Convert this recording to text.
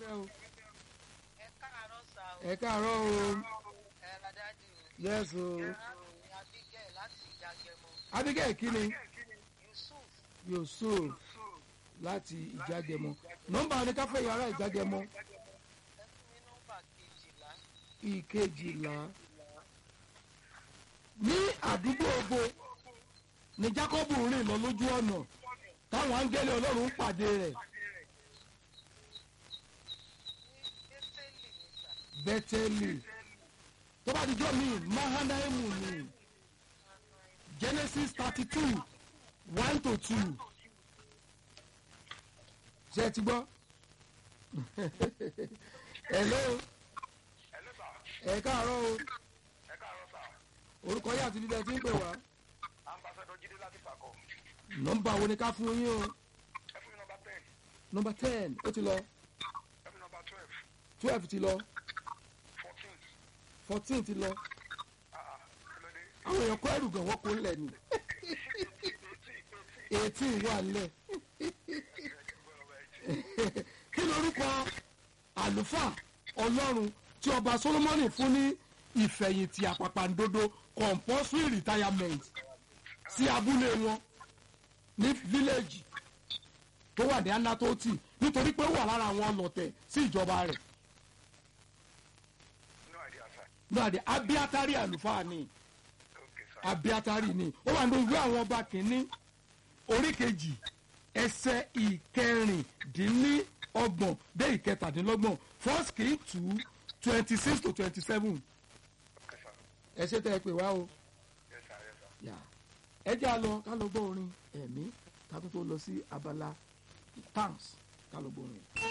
ẹ káàárọ̀ sá o ẹ káàárọ̀ o ẹ ládàdì o yes o arábìnrin abigail láti ìjàgẹmọ abigail kíni yusuf yusuf láti ìjágẹmọ nọ́mbà oníkáfẹ́ yàrá ìjágẹmọ ẹ fún mi nọ́mbà kejìlá ìkejìlá ní àdúgbò ògbó ní jacob rìn lọ lójú ọ̀nà táwọn áńgẹ́lì ọlọ́run ń pàdé rẹ̀ ní bẹ́tẹ́lì ní sà bẹ́tẹ́lì tó bá dijọ́ mi mahanaimu ni genesis thirty two one to two ṣe ẹ ti gbọ́ hello Hello sir. ẹ káàárọ̀ o ẹ káàárọ̀ sà orúkọ yìí àti bíbẹ tí ń pè wá ambassador jíde láti pàkọ́ nọ́mbà wo ni ká fún yín o ẹ fún mi nọmba ten nọ́mbà ten ó ti lọ ẹ fún mi nọmba twelve twelve ti lọ fourteen fourteen ti lọ ah kí ló dé àwọn èèyàn kọ́ ẹrù gan wọ́n kó ńlẹ̀ ni eighteen wà ńlẹ̀ kí lorúkọ àlùfáà ọlọ́run tí ọba solomoni fún ní ìfẹ̀yìntì àpàpàǹdodo compulsory retirement sí abúlé wọn ní fíléèjì tó wà ní anatoti nítorí pé ó wà lára àwọn ọlọ̀tẹ̀ sí ìjọba rẹ̀ no idea sir náà dé abiatari àlùfáà ni okay sir abiatari ni ó wà ní ìwé àwọn ọba kìíní orí kejì ẹsẹ̀ ìkẹrìndínlọ́gbọ̀n dé ìkẹtàdínlọ́gbọ̀n first king two twenty six to twenty seven okay sir ẹ ṣe tẹ́ ẹ pè wá o yes sir yes sir. yà ẹ jẹ́ a lọ ká lọ gbọ́ orin ẹ̀mí ká tó tó lọ sí abala thanks ká lọ gbọ́ orin.